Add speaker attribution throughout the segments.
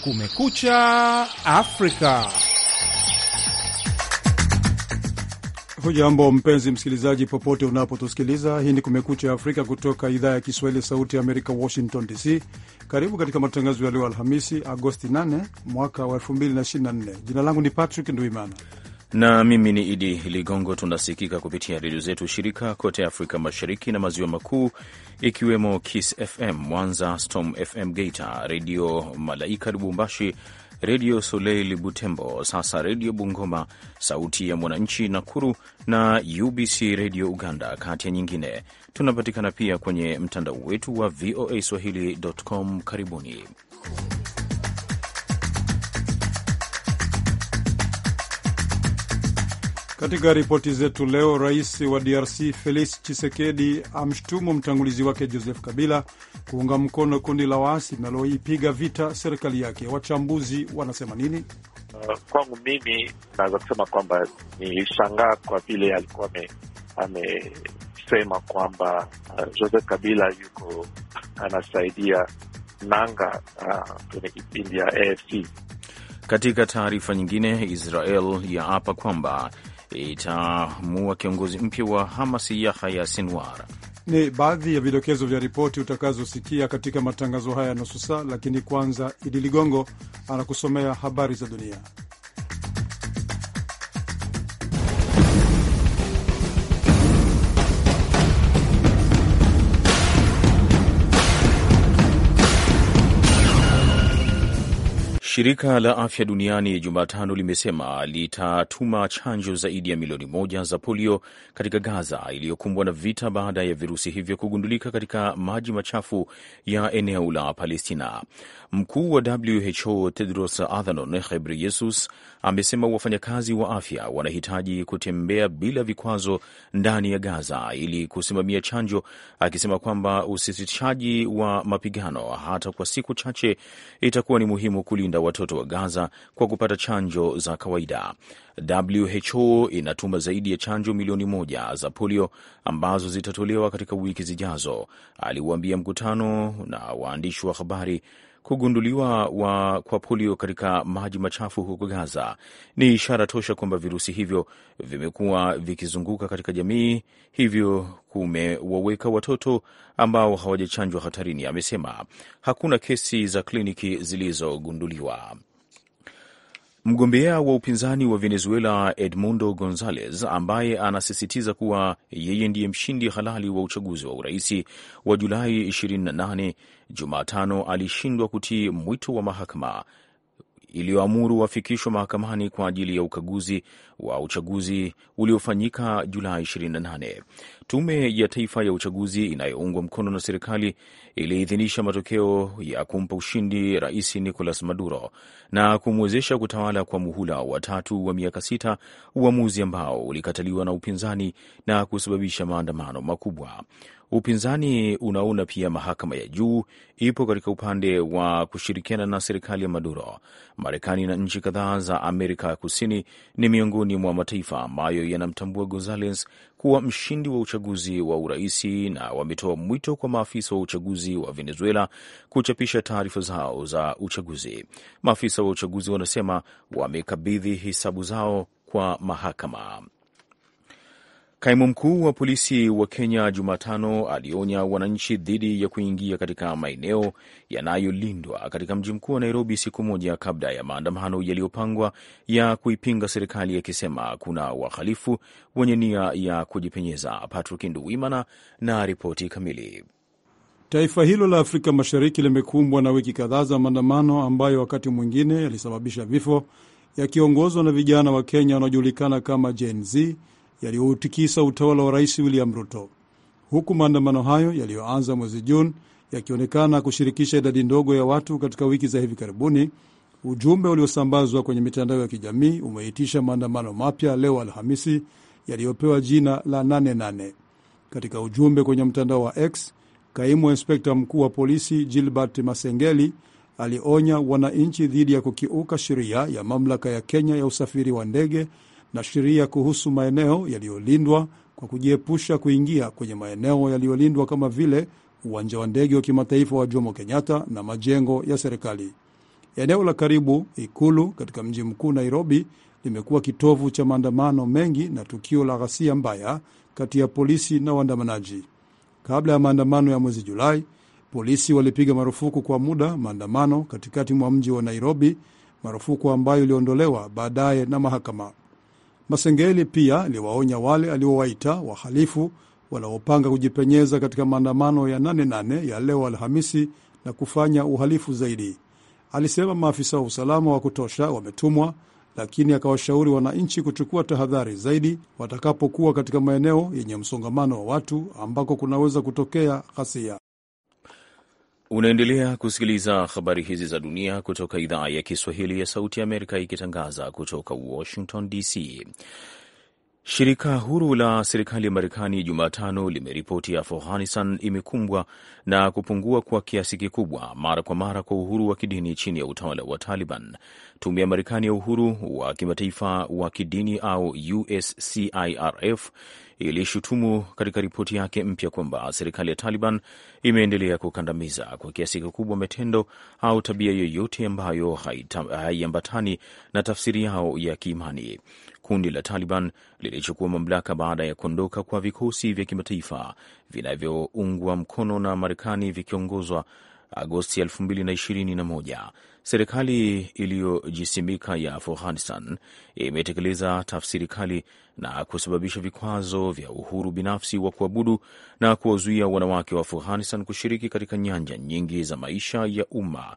Speaker 1: Kumekucha Afrika.
Speaker 2: Hujambo mpenzi msikilizaji, popote unapotusikiliza. Hii ni Kumekucha Afrika kutoka idhaa ya Kiswahili, Sauti ya Amerika, Washington DC. Karibu katika matangazo ya leo Alhamisi, Agosti 8 mwaka wa 2024. Jina langu ni Patrick Nduimana
Speaker 3: na mimi ni Idi Ligongo. Tunasikika kupitia redio zetu shirika kote Afrika Mashariki na Maziwa Makuu, ikiwemo Kiss FM Mwanza, Storm FM Geita, Redio Malaika Lubumbashi, Redio Soleil Butembo, sasa Redio Bungoma, Sauti ya Mwananchi Nakuru na UBC Redio Uganda, kati ya nyingine. Tunapatikana pia kwenye mtandao wetu wa VOA Swahili.com. Karibuni.
Speaker 2: Katika ripoti zetu leo, rais wa DRC Felix Tshisekedi amshtumu mtangulizi wake Joseph Kabila kuunga mkono kundi la waasi linaloipiga vita serikali yake. Wachambuzi wanasema nini?
Speaker 4: Uh, kwangu mimi naweza kusema kwamba nilishangaa kwa vile alikuwa amesema kwamba uh, Joseph Kabila yuko anasaidia nanga uh, kwenye kipindi ya AFC.
Speaker 3: Katika taarifa nyingine, Israel yaapa kwamba itamua kiongozi mpya wa Hamas Yahya Sinwar.
Speaker 2: Ni baadhi ya vidokezo vya ripoti utakazosikia katika matangazo haya ya nusu saa, lakini kwanza Idi Ligongo anakusomea habari za dunia.
Speaker 3: Shirika la Afya Duniani Jumatano limesema litatuma chanjo zaidi ya milioni moja za polio katika Gaza iliyokumbwa na vita baada ya virusi hivyo kugundulika katika maji machafu ya eneo la Palestina. Mkuu wa WHO Tedros Adhanom Ghebreyesus amesema wafanyakazi wa afya wanahitaji kutembea bila vikwazo ndani ya Gaza ili kusimamia chanjo, akisema kwamba usitishaji wa mapigano hata kwa siku chache itakuwa ni muhimu kulinda watoto wa Gaza kwa kupata chanjo za kawaida. WHO inatuma zaidi ya chanjo milioni moja za polio ambazo zitatolewa katika wiki zijazo, aliuambia mkutano na waandishi wa habari. Kugunduliwa wa kwa polio katika maji machafu huko Gaza ni ishara tosha kwamba virusi hivyo vimekuwa vikizunguka katika jamii, hivyo kumewaweka watoto ambao hawajachanjwa hatarini, amesema. Hakuna kesi za kliniki zilizogunduliwa. Mgombea wa upinzani wa Venezuela Edmundo Gonzalez, ambaye anasisitiza kuwa yeye ndiye mshindi halali wa uchaguzi wa uraisi wa Julai 28, Jumatano alishindwa kutii mwito wa mahakama iliyoamuru wafikishwa mahakamani kwa ajili ya ukaguzi wa uchaguzi uliofanyika Julai 28. Tume ya Taifa ya Uchaguzi inayoungwa mkono na serikali iliidhinisha matokeo ya kumpa ushindi Rais Nicolas Maduro na kumwezesha kutawala kwa muhula wa tatu wa miaka sita, uamuzi ambao ulikataliwa na upinzani na kusababisha maandamano makubwa. Upinzani unaona pia mahakama ya juu ipo katika upande wa kushirikiana na serikali ya Maduro. Marekani na nchi kadhaa za Amerika ya Kusini ni miongoni mwa mataifa ambayo yanamtambua Gonzales kuwa mshindi wa uchaguzi wa uraisi na wametoa mwito kwa maafisa wa uchaguzi wa Venezuela kuchapisha taarifa zao za uchaguzi. Maafisa wa uchaguzi wanasema wamekabidhi hesabu zao kwa mahakama. Kaimu mkuu wa polisi wa Kenya Jumatano alionya wananchi dhidi ya kuingia katika maeneo yanayolindwa katika mji mkuu wa Nairobi siku moja kabla ya maandamano yaliyopangwa ya kuipinga serikali, akisema kuna wahalifu wenye nia ya kujipenyeza. Patrick Nduwimana na ripoti kamili.
Speaker 2: Taifa hilo la Afrika Mashariki limekumbwa na wiki kadhaa za maandamano ambayo wakati mwingine yalisababisha vifo, yakiongozwa na vijana wa Kenya wanaojulikana kama Gen Z yaliyoutikisa utawala wa rais William Ruto, huku maandamano hayo yaliyoanza mwezi Juni yakionekana kushirikisha idadi ndogo ya watu katika wiki za hivi karibuni. Ujumbe uliosambazwa kwenye mitandao ya kijamii umeitisha maandamano mapya leo Alhamisi yaliyopewa jina la 88. Katika ujumbe kwenye mtandao wa X, kaimu wa inspekta mkuu wa polisi Gilbert Masengeli alionya wananchi dhidi ya kukiuka sheria ya mamlaka ya Kenya ya usafiri wa ndege na sheria kuhusu maeneo yaliyolindwa kwa kujiepusha kuingia kwenye maeneo yaliyolindwa kama vile uwanja wa ndege wa kimataifa wa Jomo Kenyatta na majengo ya serikali. Eneo la karibu ikulu katika mji mkuu Nairobi limekuwa kitovu cha maandamano mengi na tukio la ghasia mbaya kati ya polisi na waandamanaji. Kabla ya maandamano ya mwezi Julai, polisi walipiga marufuku kwa muda maandamano katikati mwa mji wa Nairobi, marufuku ambayo iliondolewa baadaye na mahakama. Masengeli pia aliwaonya wale aliowaita wahalifu wanaopanga kujipenyeza katika maandamano ya 88 ya leo Alhamisi na kufanya uhalifu zaidi. Alisema maafisa wa usalama wa kutosha wametumwa, lakini akawashauri wananchi kuchukua tahadhari zaidi watakapokuwa katika maeneo yenye msongamano wa watu ambako kunaweza kutokea ghasia.
Speaker 3: Unaendelea kusikiliza habari hizi za dunia kutoka idhaa ya Kiswahili ya Sauti ya Amerika ikitangaza kutoka Washington DC. Shirika huru la serikali ya Marekani Jumatano limeripoti Afghanistan imekumbwa na kupungua kwa kiasi kikubwa mara kwa mara kwa uhuru wa kidini chini ya utawala wa Taliban. Tume ya Marekani ya uhuru wa kimataifa wa kidini au USCIRF ilishutumu katika ripoti yake mpya kwamba serikali ya Taliban imeendelea kukandamiza kwa kiasi kikubwa matendo au tabia yoyote ambayo haiambatani na tafsiri yao ya kiimani. Kundi la Taliban lilichukua mamlaka baada ya kuondoka kwa vikosi vya kimataifa vinavyoungwa mkono na Marekani vikiongozwa Agosti 2021. Serikali iliyojisimika ya Afghanistan imetekeleza tafsiri kali na kusababisha vikwazo vya uhuru binafsi wa kuabudu na kuwazuia wanawake wa Afghanistan kushiriki katika nyanja nyingi za maisha ya umma.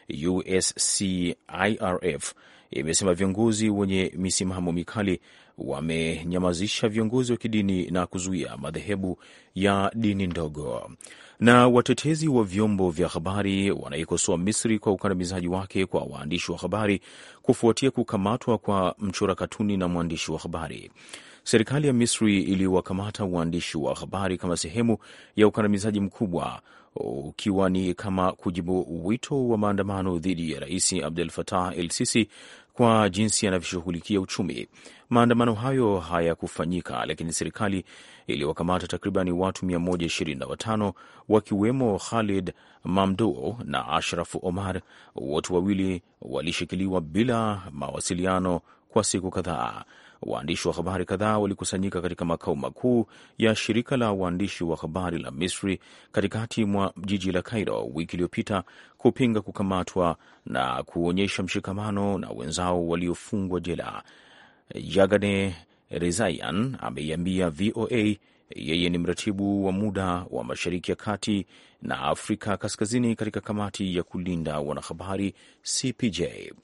Speaker 3: USCIRF imesema viongozi wenye misimamo mikali wamenyamazisha viongozi wa kidini na kuzuia madhehebu ya dini ndogo. Na watetezi wa vyombo vya habari wanaikosoa Misri kwa ukandamizaji wake kwa waandishi wa habari kufuatia kukamatwa kwa mchora katuni na mwandishi wa habari. Serikali ya Misri iliwakamata waandishi wa habari kama sehemu ya ukandamizaji mkubwa ukiwa ni kama kujibu wito wa maandamano dhidi ya Rais Abdel Fattah El Sisi kwa jinsi yanavyoshughulikia uchumi. Maandamano hayo hayakufanyika, lakini serikali iliwakamata takribani watu 125 wakiwemo Khalid Mamdou na Ashraf Omar. Wote wawili walishikiliwa bila mawasiliano kwa siku kadhaa. Waandishi wa habari kadhaa walikusanyika katika makao makuu ya shirika la waandishi wa habari la Misri katikati mwa jiji la Cairo wiki iliyopita kupinga kukamatwa na kuonyesha mshikamano na wenzao waliofungwa jela. Yagane Rezaian ameiambia VOA yeye ni mratibu wa muda wa Mashariki ya Kati na Afrika Kaskazini katika kamati ya kulinda wanahabari CPJ.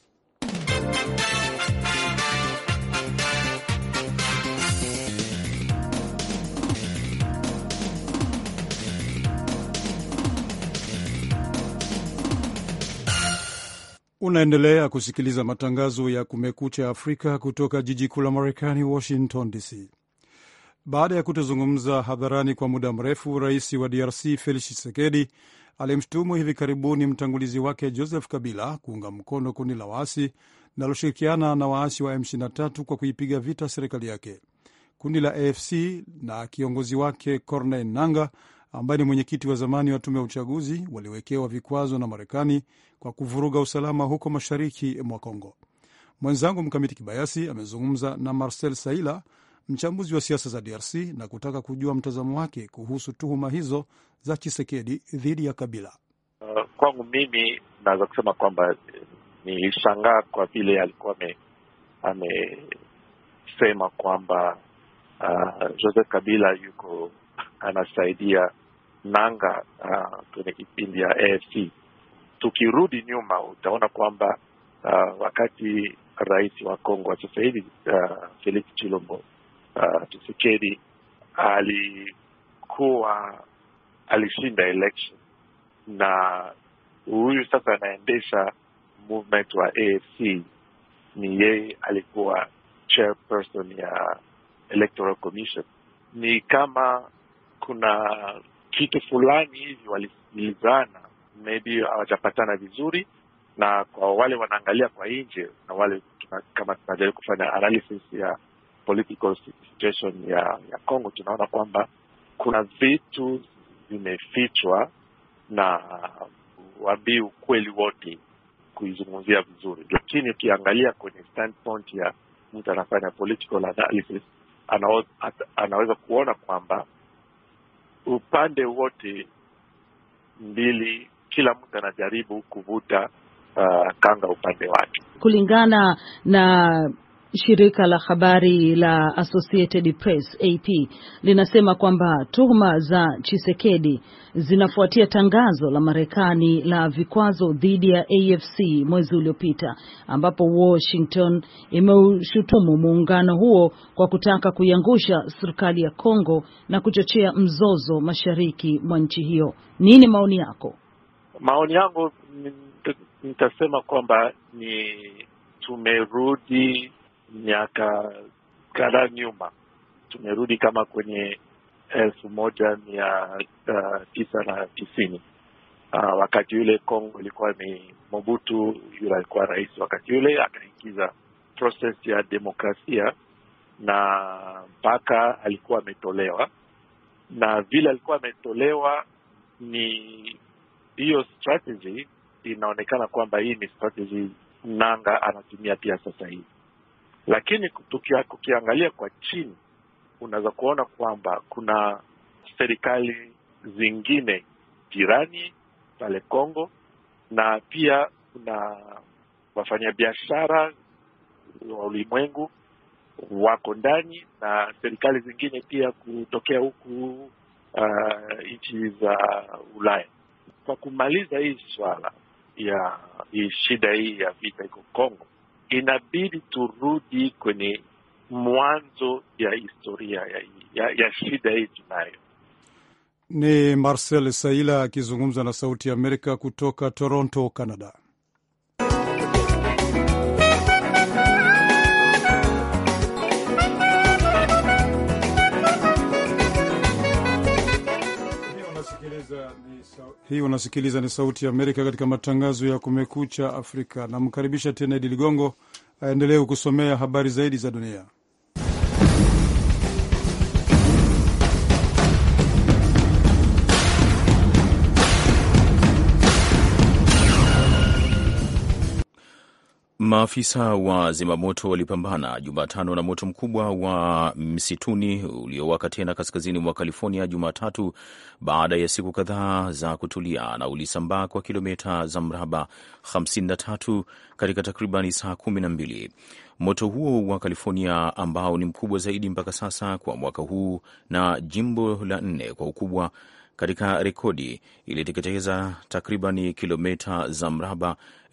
Speaker 2: Unaendelea kusikiliza matangazo ya Kumekucha Afrika kutoka jiji kuu la Marekani, Washington DC. Baada ya kutozungumza hadharani kwa muda mrefu, rais wa DRC Felix Tshisekedi alimshutumu hivi karibuni mtangulizi wake Joseph Kabila kuunga mkono kundi la waasi linaloshirikiana na waasi wa M23 kwa kuipiga vita serikali yake. Kundi la AFC na kiongozi wake Corneille Nangaa ambaye ni mwenyekiti wa zamani wa tume ya uchaguzi waliwekewa vikwazo na Marekani kwa kuvuruga usalama huko mashariki mwa Kongo. Mwenzangu Mkamiti Kibayasi amezungumza na Marcel Saila, mchambuzi wa siasa za DRC, na kutaka kujua mtazamo wake kuhusu tuhuma hizo za Chisekedi dhidi ya Kabila.
Speaker 4: Uh, kwangu mimi naweza kusema kwamba nilishangaa kwa vile alikuwa amesema kwamba uh, Joseph Kabila yuko anasaidia nanga uh, kwenye kipindi ya AFC. Tukirudi nyuma, utaona kwamba uh, wakati rais wa Kongo wa sasa hivi uh, Felix Chilombo uh, Tshisekedi alikuwa alishinda election na huyu sasa anaendesha movement wa AFC ni yeye alikuwa chairperson ya Electoral Commission. Ni kama kuna kitu fulani hivi walisikilizana, maybe hawajapatana vizuri, na kwa wale wanaangalia kwa nje na wale tuna, kama tunajaribu kufanya analysis ya political situation ya ya Congo, tunaona kwamba kuna vitu vimefichwa na waambii ukweli wote kuizungumzia vizuri, lakini ukiangalia kwenye standpoint ya mtu anafanya political analysis anao, anaweza kuona kwamba upande wote mbili, kila mtu anajaribu kuvuta uh, kanga upande wake
Speaker 1: kulingana na shirika la habari la Associated Press AP linasema kwamba tuhuma za Chisekedi zinafuatia tangazo la Marekani la vikwazo dhidi ya AFC mwezi uliopita, ambapo Washington imeushutumu muungano huo kwa kutaka kuiangusha serikali ya Kongo na kuchochea mzozo mashariki mwa nchi hiyo. Nini maoni yako?
Speaker 4: Maoni yangu nitasema kwamba ni tumerudi miaka kadhaa nyuma, tumerudi kama kwenye elfu moja mia uh, tisa na tisini. Uh, wakati yule Kongo ilikuwa ni Mobutu, yule alikuwa rais wakati yule, akaingiza process ya demokrasia na mpaka alikuwa ametolewa, na vile alikuwa ametolewa, ni hiyo strategy inaonekana kwamba hii ni strategy Nanga anatumia pia sasa hivi lakini tukia, kukiangalia kwa chini unaweza kuona kwamba kuna serikali zingine jirani pale Kongo, na pia kuna wafanyabiashara wa ulimwengu wako ndani na serikali zingine pia kutokea huku uh, nchi za Ulaya. Kwa kumaliza hii swala ya hii shida hii ya vita iko Kongo, inabidi turudi kwenye mwanzo ya historia ya, ya, ya shida hii tunayo.
Speaker 2: Ni Marcel Saila akizungumza na Sauti ya Amerika kutoka Toronto, Canada. Hii unasikiliza ni Sauti ya Amerika katika matangazo ya Kumekucha Afrika. Namkaribisha tena Idi Ligongo aendelee kusomea habari zaidi za dunia.
Speaker 3: Maafisa wa zimamoto walipambana Jumatano na moto mkubwa wa msituni uliowaka tena kaskazini mwa California Jumatatu baada ya siku kadhaa za kutulia, na ulisambaa kwa kilomita za mraba 53 katika takribani saa kumi na mbili. Moto huo wa California ambao ni mkubwa zaidi mpaka sasa kwa mwaka huu na jimbo la nne kwa ukubwa katika rekodi iliteketeza takriban kilomita za mraba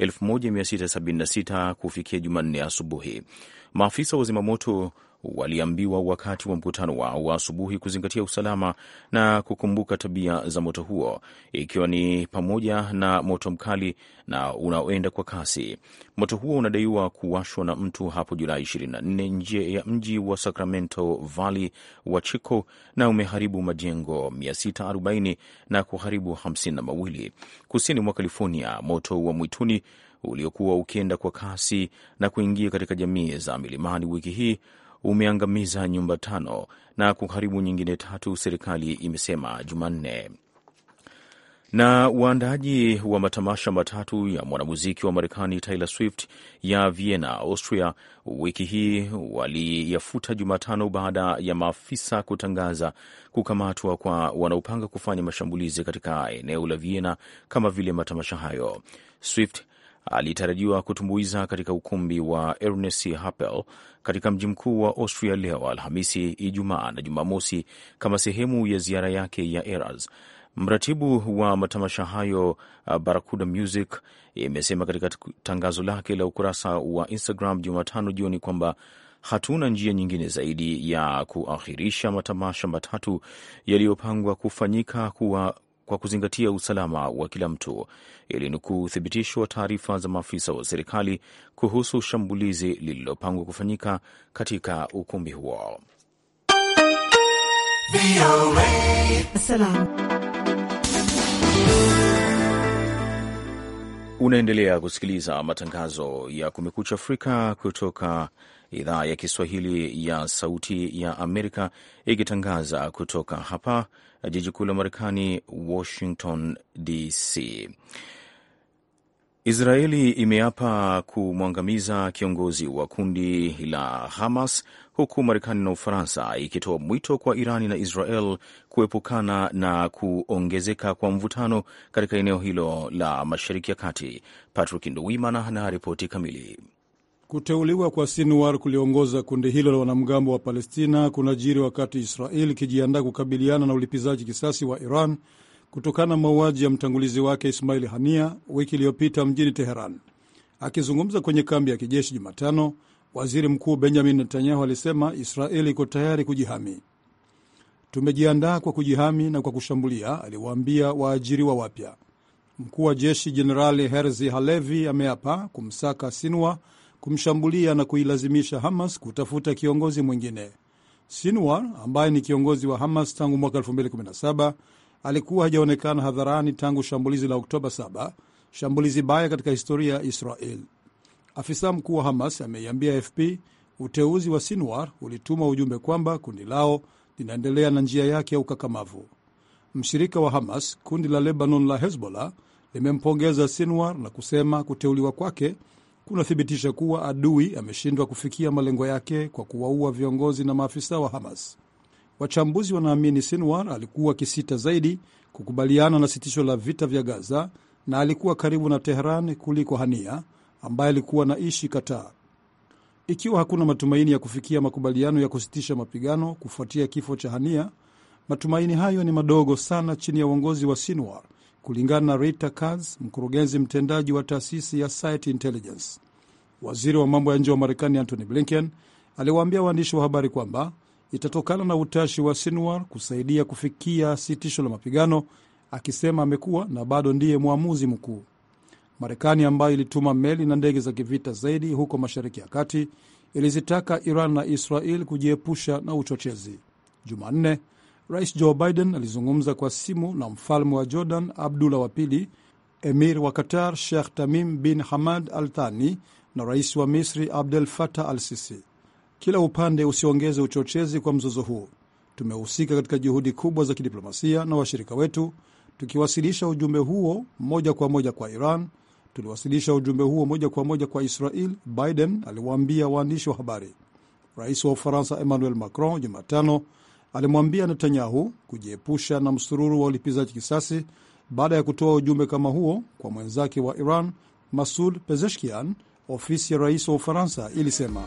Speaker 3: 1676 kufikia Jumanne asubuhi. Maafisa wa zimamoto waliambiwa wakati wa mkutano wao wa asubuhi kuzingatia usalama na kukumbuka tabia za moto huo, ikiwa ni pamoja na moto mkali na unaoenda kwa kasi. Moto huo unadaiwa kuwashwa na mtu hapo Julai 24 nje ya mji wa Sacramento Valley wa Chico na umeharibu majengo 640 na kuharibu 52 kusini mwa California. Moto wa mwituni uliokuwa ukienda kwa kasi na kuingia katika jamii za milimani wiki hii umeangamiza nyumba tano na kuharibu nyingine tatu, serikali imesema Jumanne. Na waandaaji wa matamasha matatu ya mwanamuziki wa Marekani Taylor Swift ya Vienna, Austria, wiki hii waliyafuta Jumatano baada ya maafisa kutangaza kukamatwa kwa wanaopanga kufanya mashambulizi katika eneo la Vienna kama vile matamasha hayo. Swift alitarajiwa kutumbuiza katika ukumbi wa Ernest Happel katika mji mkuu wa Austria leo Alhamisi, Ijumaa na Jumamosi kama sehemu ya ziara yake ya Eras. Mratibu wa matamasha hayo Barakuda Music imesema katika tangazo lake la ukurasa wa Instagram Jumatano jioni kwamba hatuna njia nyingine zaidi ya kuahirisha matamasha matatu yaliyopangwa kufanyika kuwa kwa kuzingatia usalama wa kila mtu, ilinukuu uthibitisho wa taarifa za maafisa wa serikali kuhusu shambulizi lililopangwa kufanyika katika ukumbi huo. Unaendelea kusikiliza matangazo ya Kumekucha Afrika kutoka idhaa ya Kiswahili ya Sauti ya Amerika, ikitangaza kutoka hapa jiji kuu la Marekani, Washington DC. Israeli imeapa kumwangamiza kiongozi wa kundi la Hamas huku Marekani na Ufaransa ikitoa mwito kwa Irani na Israel kuepukana na kuongezeka kwa mvutano katika eneo hilo la Mashariki ya Kati. Patrick Nduwimana na ripoti kamili.
Speaker 2: Kuteuliwa kwa Sinwar kuliongoza kundi hilo la wanamgambo wa Palestina kunajiri wakati Israel ikijiandaa kukabiliana na ulipizaji kisasi wa Iran kutokana na mauaji ya mtangulizi wake Ismail Hania wiki iliyopita mjini Teheran. Akizungumza kwenye kambi ya kijeshi Jumatano, waziri mkuu Benjamin Netanyahu alisema Israeli iko tayari kujihami. Tumejiandaa kwa kujihami na kwa kushambulia, aliwaambia waajiriwa wapya. Mkuu wa jeshi Jenerali Herzi Halevi ameapa kumsaka Sinwar, kumshambulia na kuilazimisha Hamas kutafuta kiongozi mwingine. Sinwar ambaye ni kiongozi wa Hamas tangu mwaka 2017 alikuwa hajaonekana hadharani tangu shambulizi la Oktoba 7, shambulizi baya katika historia ya Israel. Afisa mkuu wa Hamas ameiambia AFP uteuzi wa Sinwar ulituma ujumbe kwamba kundi lao linaendelea na njia yake ya ukakamavu. Mshirika wa Hamas, kundi la Lebanon la Hezbollah, limempongeza Sinwar na kusema kuteuliwa kwake kunathibitisha kuwa adui ameshindwa kufikia malengo yake kwa kuwaua viongozi na maafisa wa Hamas. Wachambuzi wanaamini Sinwar alikuwa akisita zaidi kukubaliana na sitisho la vita vya Gaza na alikuwa karibu na Teheran kuliko Hania ambaye alikuwa anaishi Qatar. Ikiwa hakuna matumaini ya kufikia makubaliano ya kusitisha mapigano kufuatia kifo cha Hania, matumaini hayo ni madogo sana chini ya uongozi wa Sinwar, kulingana na Rita Katz, mkurugenzi mtendaji wa taasisi ya Site Intelligence. Waziri wa mambo ya nje wa Marekani Antony Blinken aliwaambia waandishi wa habari kwamba itatokana na utashi wa Sinwar kusaidia kufikia sitisho la mapigano, akisema amekuwa na bado ndiye mwamuzi mkuu. Marekani ambayo ilituma meli na ndege za kivita zaidi huko Mashariki ya Kati ilizitaka Iran na Israel kujiepusha na uchochezi. Jumanne, Rais Joe Biden alizungumza kwa simu na mfalme wa Jordan Abdullah wa Pili, emir wa Qatar Sheikh Tamim bin Hamad Al Thani na rais wa Misri Abdel Fattah Al Sisi. Kila upande usiongeze uchochezi kwa mzozo huu. Tumehusika katika juhudi kubwa za kidiplomasia na washirika wetu, tukiwasilisha ujumbe huo moja kwa moja kwa Iran. Tuliwasilisha ujumbe huo moja kwa moja kwa Israel, Biden aliwaambia waandishi wa habari. Rais wa Ufaransa Emmanuel Macron Jumatano alimwambia Netanyahu kujiepusha na msururu wa ulipizaji kisasi baada ya kutoa ujumbe kama huo kwa mwenzake wa Iran Masud Pezeshkian. Ofisi ya rais wa Ufaransa ilisema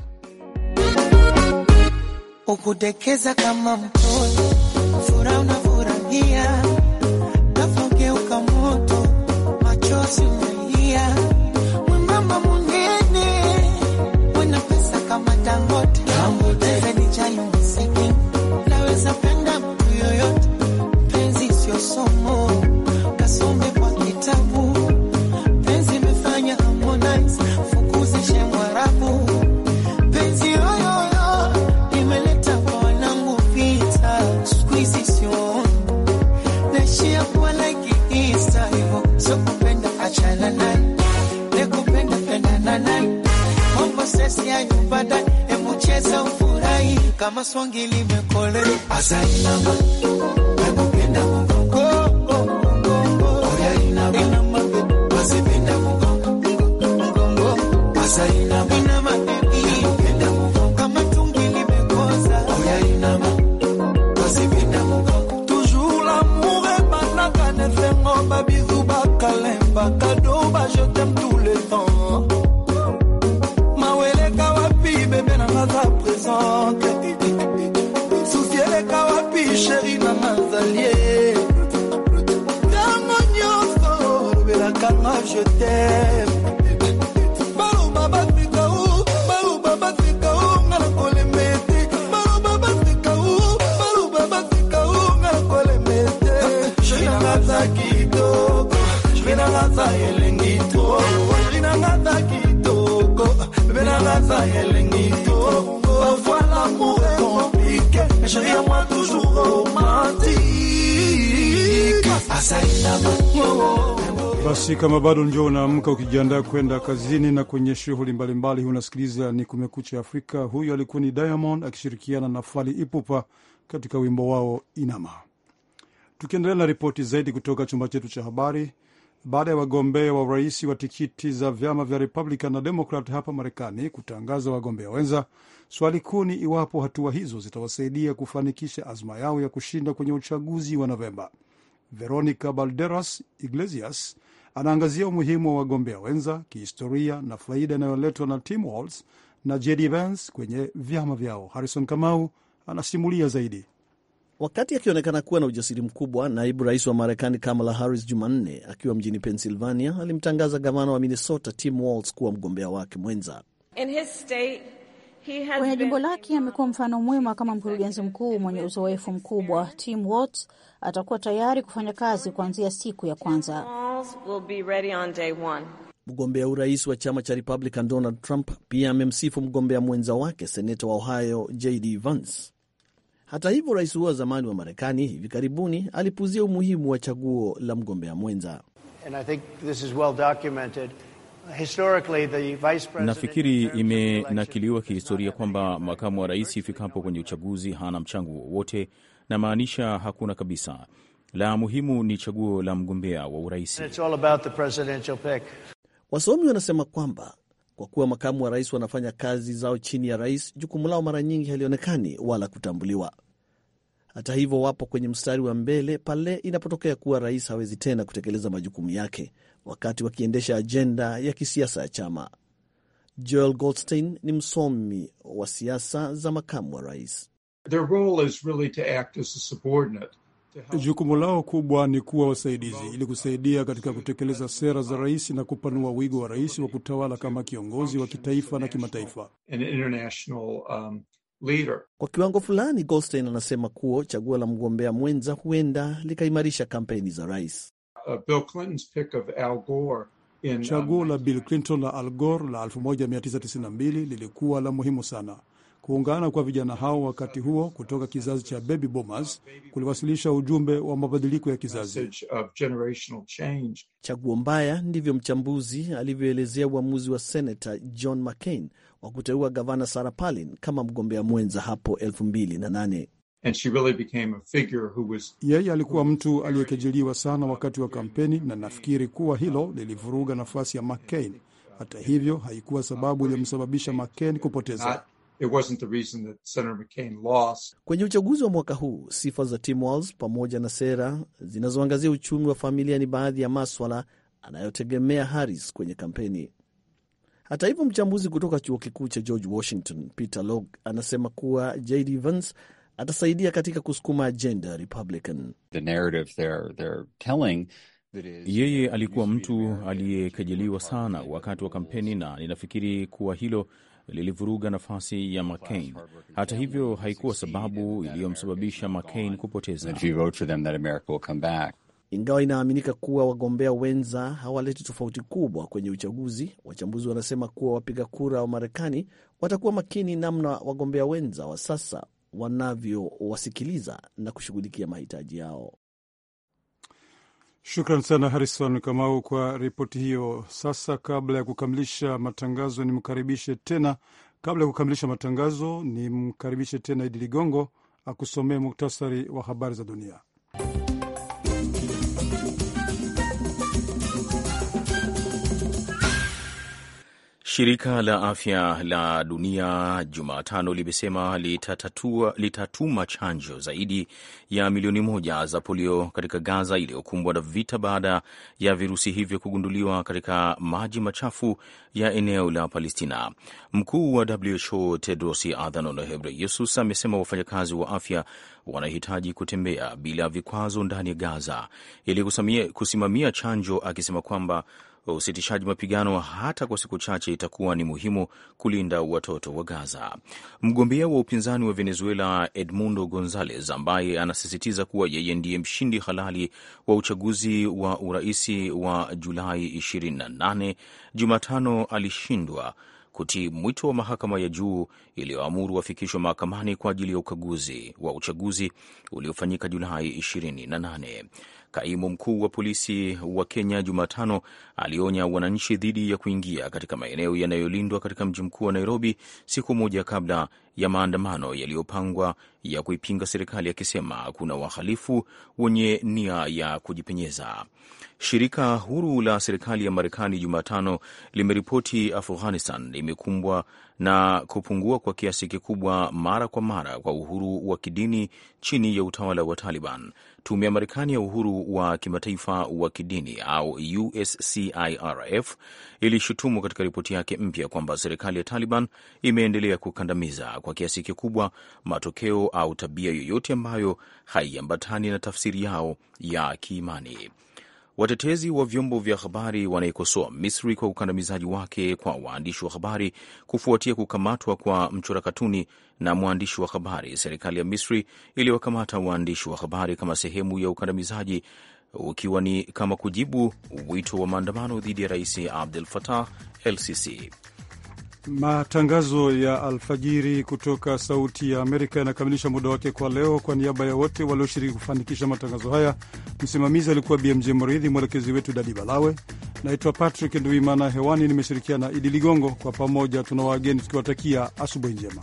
Speaker 5: ukudekeza kama mtoto, furaha unafurahia, nafogeuka moto, machozi umelia, mwembamba munene, mwenye pesa kama Dangote, zenijali msiki, naweza penda mtu yoyote, penzi sio somo, kasome kwa kitabu, penzi imefanya Harmonize, fukuzishe Mwarabu, penzi yoyoyo imeleta kwa wanangu vita, siku hizi sio naishia kuwa like Insta hivyo, sio kupenda achana naye, nekupenda pendana naye, mambo sesi ya nyumbada, hebu cheza ufurahi kama swangi limekole asainama nakupenda mgongo mgongo oya inama inama wasipenda mgongo mgongo asainama inama nakupenda mgongo kama tungi limekoza oya inama wasipenda mgongo
Speaker 6: Toujours l'amour ebanaka nefengo babizu bakalemba kado ba je t'aime tout le temps maweleka wapi bebe nanga za présente susi eleka wapi sheri nanga zalie ntango nyonso olobelaka nga je t'aime baloba bafika u baloba bafika u nga na kolemba ete baloba bafika u baloba bafika u nga na kolemba ete sheri nanga za kitoko sheri nanga za elengi to sheri nanga za kitoko bebe nanga za elengi to parfois l'amour est compliqué mais chérie à moi toujours romantique
Speaker 5: asainama
Speaker 2: Basi kama bado njo unaamka ukijiandaa kwenda kazini na kwenye shughuli mbalimbali, unasikiliza ni Kumekucha Afrika. Huyu alikuwa ni Diamond akishirikiana na Fali Ipupa katika wimbo wao Inama. Tukiendelea na ripoti zaidi kutoka chumba chetu cha habari, baada ya wagombea wa urais wa tikiti za vyama vya Republican na Democrat hapa Marekani kutangaza wagombea wenza. Swali kuu ni iwapo hatua hizo zitawasaidia kufanikisha azma yao ya kushinda kwenye uchaguzi wa Novemba. Veronica Balderas Iglesias anaangazia umuhimu wa wagombea wenza kihistoria na faida inayoletwa na Tim Walz na JD Vance kwenye vyama vyao. Harrison Kamau anasimulia zaidi.
Speaker 7: Wakati akionekana kuwa na ujasiri mkubwa, naibu rais wa Marekani Kamala Harris Jumanne akiwa mjini Pennsylvania alimtangaza gavana wa Minnesota Tim Walz kuwa mgombea wake mwenza.
Speaker 8: Kwenye jimbo lake amekuwa mfano mwema kama mkurugenzi mkuu mwenye uzoefu mkubwa. Tim Walz atakuwa tayari kufanya kazi kuanzia siku ya kwanza.
Speaker 7: Mgombea urais wa chama cha Republican Donald Trump pia amemsifu mgombea mwenza wake seneta wa Ohio JD Vance. Hata hivyo, rais huo wa zamani wa Marekani hivi karibuni alipuzia umuhimu wa chaguo la mgombea mwenza.
Speaker 3: Nafikiri imenakiliwa kihistoria kwamba makamu wa rais ifikapo kwenye uchaguzi hana mchango wowote, na maanisha hakuna kabisa. La muhimu ni chaguo la mgombea wa urais.
Speaker 7: Wasomi wanasema kwamba kwa kuwa makamu wa rais wanafanya kazi zao chini ya rais, jukumu lao mara nyingi halionekani wala kutambuliwa. Hata hivyo, wapo kwenye mstari wa mbele pale inapotokea kuwa rais hawezi tena kutekeleza majukumu yake wakati wakiendesha ajenda ya kisiasa ya chama. Joel Goldstein ni msomi wa siasa za makamu wa rais.
Speaker 2: Jukumu lao kubwa ni kuwa wasaidizi ili kusaidia katika kutekeleza sera za rais na kupanua wigo wa rais wa kutawala kama kiongozi wa kitaifa na kimataifa.
Speaker 7: Um, kwa kiwango fulani, Goldstein anasema kuwa chaguo la mgombea mwenza huenda likaimarisha kampeni za rais.
Speaker 2: Chaguo la Bill Clinton la Al Gore la 1992 lilikuwa la muhimu sana. Kuungana kwa vijana hao wakati huo kutoka kizazi cha baby boomers kuliwasilisha ujumbe wa mabadiliko ya kizazi.
Speaker 7: Chaguo mbaya, ndivyo mchambuzi alivyoelezea uamuzi wa senata John McCain wa kuteua gavana Sarah Palin kama mgombea mwenza hapo 2008.
Speaker 2: Was... yeye alikuwa mtu aliyekejeliwa sana wakati wa kampeni, na nafikiri kuwa hilo lilivuruga nafasi ya McCain. Hata hivyo, haikuwa sababu iliyomsababisha McCain kupoteza.
Speaker 7: It wasn't the reason that Senator McCain lost. Kwenye uchaguzi wa mwaka huu, sifa za Tim Walz pamoja na sera zinazoangazia uchumi wa familia ni baadhi ya maswala anayotegemea Harris kwenye kampeni. Hata hivyo, mchambuzi kutoka chuo kikuu cha George Washington Peter Log anasema kuwa JD Vance atasaidia katika kusukuma ajenda ya Republican.
Speaker 9: The narrative they're, they're telling
Speaker 3: yeye alikuwa mtu aliyekejeliwa sana wakati wa kampeni, na ninafikiri kuwa hilo lilivuruga nafasi ya McCain. Hata hivyo, haikuwa sababu iliyomsababisha McCain kupoteza.
Speaker 7: Ingawa inaaminika kuwa wagombea wenza hawaleti tofauti kubwa kwenye uchaguzi, wachambuzi wanasema kuwa wapiga kura wa Marekani watakuwa makini namna wagombea wenza wa sasa wanavyowasikiliza na kushughulikia mahitaji yao.
Speaker 2: Shukran sana Harrison Kamau kwa ripoti hiyo. Sasa kabla ya kukamilisha matangazo, nimkaribishe tena kabla ya kukamilisha matangazo, nimkaribishe tena Idi Ligongo akusomee muktasari wa habari za dunia.
Speaker 3: Shirika la afya la dunia Jumatano limesema litatatua, litatuma chanjo zaidi ya milioni moja za polio katika Gaza iliyokumbwa na vita baada ya virusi hivyo kugunduliwa katika maji machafu ya eneo la Palestina. Mkuu wa WHO Tedros Adhanom Ghebreyesus amesema wafanyakazi wa afya wanahitaji kutembea bila vikwazo ndani ya Gaza ili kusimamia chanjo, akisema kwamba usitishaji mapigano hata kwa siku chache itakuwa ni muhimu kulinda watoto wa Gaza. Mgombea wa upinzani wa Venezuela Edmundo Gonzalez, ambaye anasisitiza kuwa yeye ndiye mshindi halali wa uchaguzi wa uraisi wa Julai 28, Jumatano alishindwa kutii mwito wa mahakama ya juu iliyoamuru wafikishwe mahakamani kwa ajili ya ukaguzi wa uchaguzi uliofanyika Julai 28. Kaimu mkuu wa polisi wa Kenya Jumatano alionya wananchi dhidi ya kuingia katika maeneo yanayolindwa katika mji mkuu wa Nairobi, siku moja kabla ya maandamano yaliyopangwa ya kuipinga serikali, akisema kuna wahalifu wenye nia ya kujipenyeza. Shirika huru la serikali ya Marekani Jumatano limeripoti Afghanistan imekumbwa na kupungua kwa kiasi kikubwa mara kwa mara kwa uhuru wa kidini chini ya utawala wa Taliban. Tume ya Marekani ya uhuru wa kimataifa wa kidini au USCIRF ilishutumu katika ripoti yake mpya kwamba serikali ya Taliban imeendelea kukandamiza kwa kiasi kikubwa matokeo au tabia yoyote ambayo haiambatani na tafsiri yao ya kiimani. Watetezi wa vyombo vya habari wanaikosoa Misri kwa ukandamizaji wake kwa waandishi wa habari kufuatia kukamatwa kwa mchora katuni na mwandishi wa habari. Serikali ya Misri iliwakamata waandishi wa habari kama sehemu ya ukandamizaji, ukiwa ni kama kujibu wito wa maandamano dhidi ya Rais Abdel Fattah el-Sisi.
Speaker 2: Matangazo ya alfajiri kutoka Sauti ya Amerika yanakamilisha muda wake kwa leo. Kwa niaba ya wote walioshiriki kufanikisha matangazo haya, msimamizi alikuwa BMJ Mridhi, mwelekezi wetu Dadi Balawe. Naitwa Patrick Nduimana, hewani nimeshirikiana na Idi Ligongo. Kwa pamoja tuna wageni tukiwatakia asubuhi njema.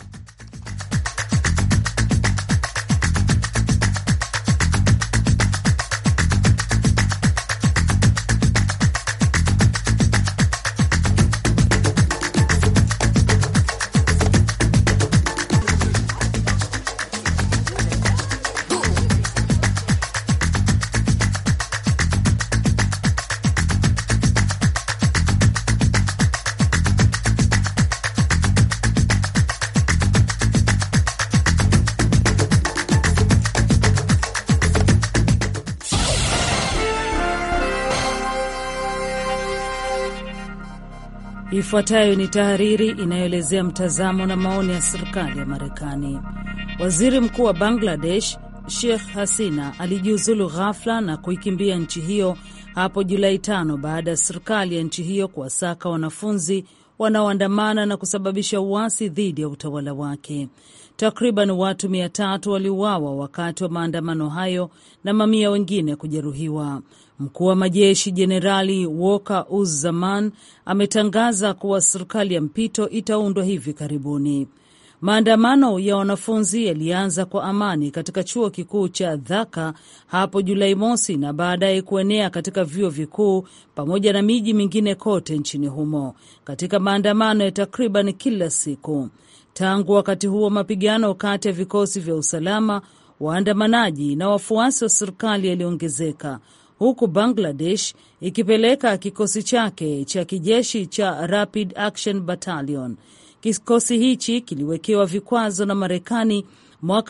Speaker 1: Ifuatayo ni tahariri inayoelezea mtazamo na maoni ya serikali ya Marekani. Waziri mkuu wa Bangladesh Sheikh Hasina alijiuzulu ghafla na kuikimbia nchi hiyo hapo Julai tano baada ya serikali ya nchi hiyo kuwasaka wanafunzi wanaoandamana na kusababisha uasi dhidi ya utawala wake. Takriban watu mia tatu waliuawa wakati wa maandamano hayo na mamia wengine kujeruhiwa. Mkuu wa majeshi Jenerali Walker Uz-Zaman ametangaza kuwa serikali ya mpito itaundwa hivi karibuni. Maandamano ya wanafunzi yalianza kwa amani katika chuo kikuu cha Dhaka hapo Julai mosi na baadaye kuenea katika vyuo vikuu pamoja na miji mingine kote nchini humo katika maandamano ya takriban kila siku. Tangu wakati huo, mapigano kati ya vikosi vya usalama, waandamanaji na wafuasi wa serikali yaliongezeka huku Bangladesh ikipeleka kikosi chake cha kijeshi cha Rapid Action Battalion. Kikosi hichi kiliwekewa vikwazo na Marekani mwaka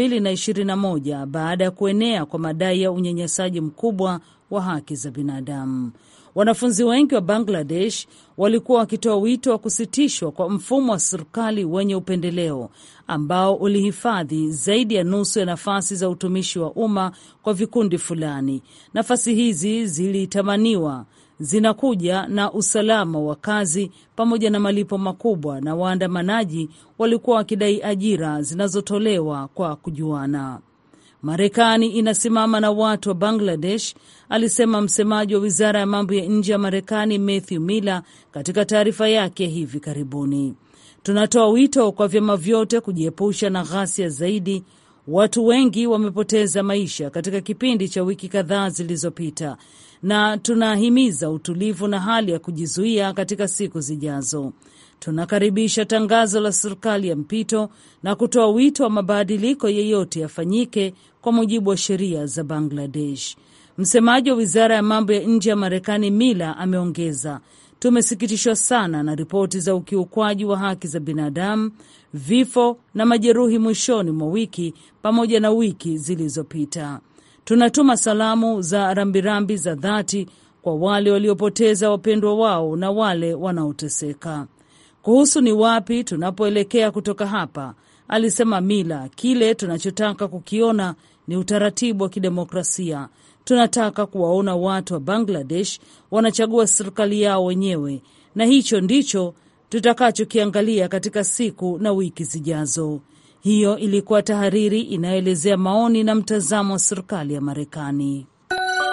Speaker 1: 2021 baada ya kuenea kwa madai ya unyanyasaji mkubwa wa haki za binadamu. Wanafunzi wengi wa Bangladesh walikuwa wakitoa wito wa kusitishwa kwa mfumo wa serikali wenye upendeleo ambao ulihifadhi zaidi ya nusu ya nafasi za utumishi wa umma kwa vikundi fulani. Nafasi hizi zilitamaniwa zinakuja na usalama wa kazi pamoja na malipo makubwa, na waandamanaji walikuwa wakidai ajira zinazotolewa kwa kujuana. Marekani inasimama na watu wa Bangladesh, alisema msemaji wa wizara ya mambo ya nje ya Marekani Matthew Miller katika taarifa yake hivi karibuni. Tunatoa wito kwa vyama vyote kujiepusha na ghasia zaidi. Watu wengi wamepoteza maisha katika kipindi cha wiki kadhaa zilizopita, na tunahimiza utulivu na hali ya kujizuia katika siku zijazo. Tunakaribisha tangazo la serikali ya mpito na kutoa wito wa mabadiliko yeyote yafanyike kwa mujibu wa sheria za Bangladesh. Msemaji wa wizara ya mambo ya nje ya Marekani Mila ameongeza, tumesikitishwa sana na ripoti za ukiukwaji wa haki za binadamu, vifo na majeruhi mwishoni mwa wiki pamoja na wiki zilizopita. Tunatuma salamu za rambirambi za dhati kwa wale waliopoteza wapendwa wao na wale wanaoteseka. Kuhusu ni wapi tunapoelekea kutoka hapa, alisema Mila, kile tunachotaka kukiona ni utaratibu wa kidemokrasia. Tunataka kuwaona watu wa Bangladesh wanachagua serikali yao wenyewe, na hicho ndicho tutakachokiangalia katika siku na wiki zijazo. Hiyo ilikuwa tahariri inayoelezea maoni na mtazamo wa serikali ya Marekani.